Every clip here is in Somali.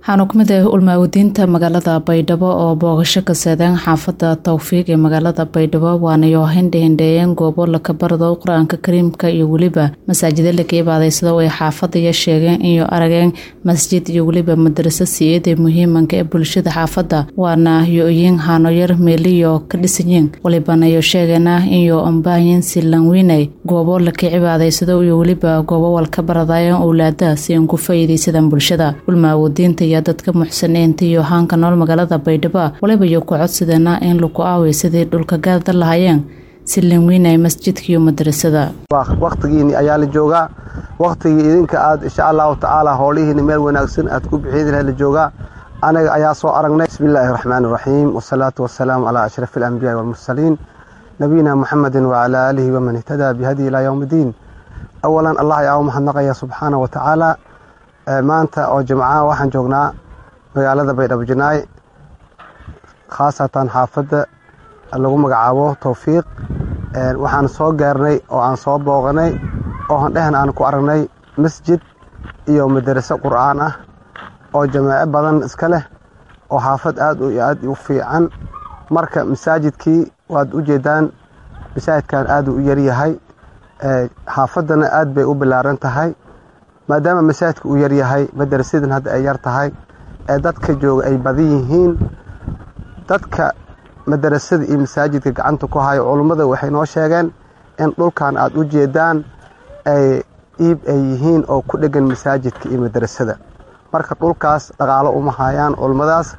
waxaana kumid ah ulmaawadiinta magaalada baydhabo oo boogasho ka seedeen xaafada towfiiq ee magaalada baydhabo waanayo hindhahindheeyeen goobo lakabarado qur-aanka kariimka iyo weliba masaajida laka ibaadaysado ay xaafadaya sheegeen iyo arageen masjid iyo weliba madraso siiyada muhiimanka ee bulshada xaafada waana yo-oyin hanoyar meeliyo ka dhisanyiin walibanayo sheegeena iyo ambaayin silanwiinay goobo laka cibaadaysado iyo weliba goobo walka baradayan owlaada si an ku faa'iidaysadaan bulshada ulmaawadiinta iyo dadka muxsiniinta iyo haanka nool magaalada baydhabo waliba iyo ku codsadeena in lagu aaway sidii dhulka gaada lahaayeen si lanweynay masjidka iyo madrasada wakhtigiini ayaa la joogaa wakhtigii idinka aad insha allahu tacaala howlihiina meel wanaagsan aad ku bixin laha la joogaa anaga ayaa soo aragnay bismi illaahi raxmaan iraxiim wasalaatu wasalaamu calaa ashrafi alambiyaai walmursaliin nabiyina muxamedin wacalaa aalihi waman ihtadaa bihadii ilaa yowm iddiin awalan allah ayaa u mahadnaqaya subxaana wa tacaala maanta oo jimcaha waxaan joognaa magaalada baydhabo janaay khaasatan xaafadda lagu magacaabo towfiiq waxaan soo gaarnay oo aan soo booqanay oo handhehen aan ku aragnay masjid iyo madaraso qur'aan ah oo jamaaco badan iska leh oo xaafad aad iyo aad u fiican marka masaajidkii waad u jeedaan masaajidkan aad u yaryahay xaafaddana aad bay u ballaaran tahay maadaama masaajidka uu yaryahay madarasadan hadda ay yar tahay ee dadka jooga ay badan yihiin dadka madarasada iyo masaajidka gacanta ku hayo culummada waxay noo sheegeen in dhulkan aad u jeedaan ay iib ay yihiin oo ku dhegan masaajidka iyo madarasada marka dhulkaas dhaqaalo uma hayaan culummadaas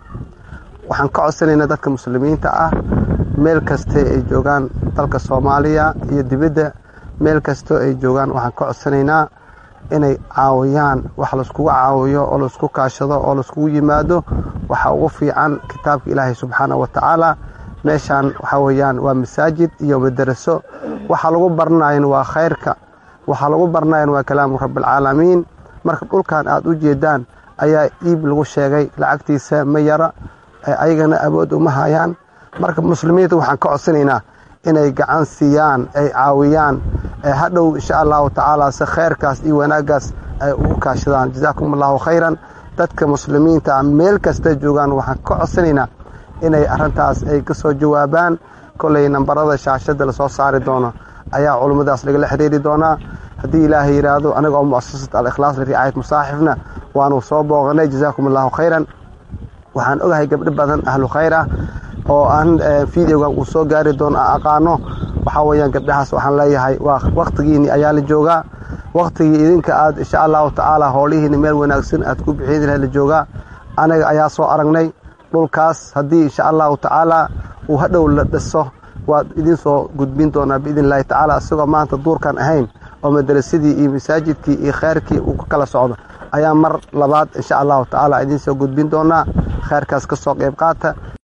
waxaan ka codsanaynaa dadka muslimiinta ah meel kastee ay joogaan dalka soomaaliya iyo dibadda meel kastoo ay joogaan waxaan ka codsanaynaa inay caawiyaan wax laiskugu caawiyo oo laisku kaashado oo laiskugu yimaado waxaa ugu fiican kitaabka ilaahay subxaana wa tacaala meeshaan waxaa weeyaan waa masaajid iyo madaraso waxa lagu baranayan waa khayrka waxaa lagu baranayan waa kalaamu rabbialcaalamiin marka dhulkan aad u jeedaan ayaa iib lagu sheegay lacagtiisa ma yara ayagana awood uma hayaan marka muslimiinta waxaan ka codsanaynaa inay gacan siiyaan ay caawiyaan hadhow insha allahu tacaala si khayrkaas iyo wanaaggaas ay ugu kaashadaan jazaakum allahu khayran dadka muslimiinta meel kasta joogaan waxaan ka codsanaynaa inay arrintaas ay ka soo jawaabaan kolay nambarada shaashada lasoo saari doono ayaa culummadaas lagala xiriiri doonaa haddii ilaahay yidhaahdo anaga oo muasasat al-ikhlaas liricaayat musaaxifna waanu soo booqanay jazaakum allahu khayran waxaan ogahay gabdho badan ahlu khayr ah oo aan videogan uu soo gaari doono aan aqaano waxaa weyaan gabdhahaas waxaan leeyahay waa wakhtigiini ayaa la joogaa wakhtigii idinka aad insha allahu tacaala howlihiina meel wanaagsan aad ku bixin laha la joogaa anaga ayaa soo aragnay dhulkaas haddii insha allahu tacaala uu hadhow la dhiso waad idin soo gudbin doonaa biidn illahi tacaala isagoo maanta duurkan ahayn oo madarasadii iyo masaajidkii iyo kheyrkii uu ka kala socdo ayaa mar labaad insha allahu tacaala idiin soo gudbin doonaa kheyrkaas ka soo qayb qaata